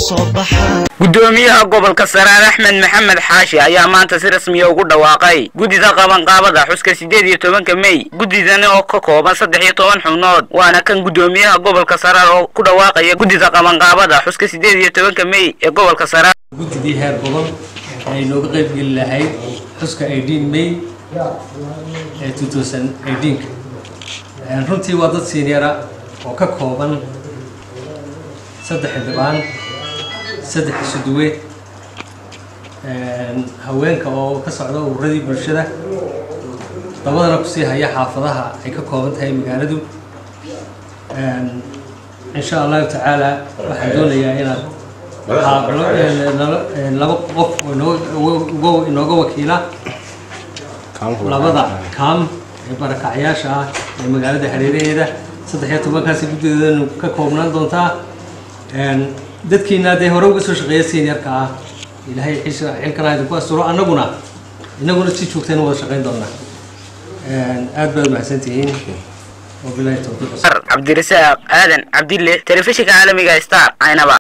soo baxaan gudoomiyaha gobolka saraar axmed maxamed xaashi ayaa maanta si rasmiya ugu dhawaaqay guddida qabanqaabada xuska siddeed iyo tobanka mey guddidani oo ka kooban saddex iyo toban xubnood waana kan gudoomiyaha gobolka saraar oo ku dhawaaqaya guddida qabanqaabada xuska siddeed iyo tobanka mey ee gobolka saraar guddidii heer gobol ay nooga qayb geli lahayd xuska eighteen may ee two thousand eighteenka runtii waa dad seniora oo ka kooban saddex xildhibaan saddex isuduwe haweenka oo ka socda ururadii bulshada dabadana kusii haya xaafadaha ay ka kooban tahay magaaladu insha allahu tacaala waxaan doonayaa inaad laba qof oo inooga wakiila labada kaam ee barakacyaasha ah ee magaalada hareeraheeda saddex iyo tobankaasi guddideedanu ka koobnaan doontaa dadkiina dee hore uga soo shaqeeya seniorka ah ilaahay xisha xilkana idinku asturo annaguna innaguna si joogtayna wada shaqayn doonaa aad baad mahadsantihiin wabilahi tawfiiq cabdirasaaq aadan cabdille telefishinka caalamiga star aynaba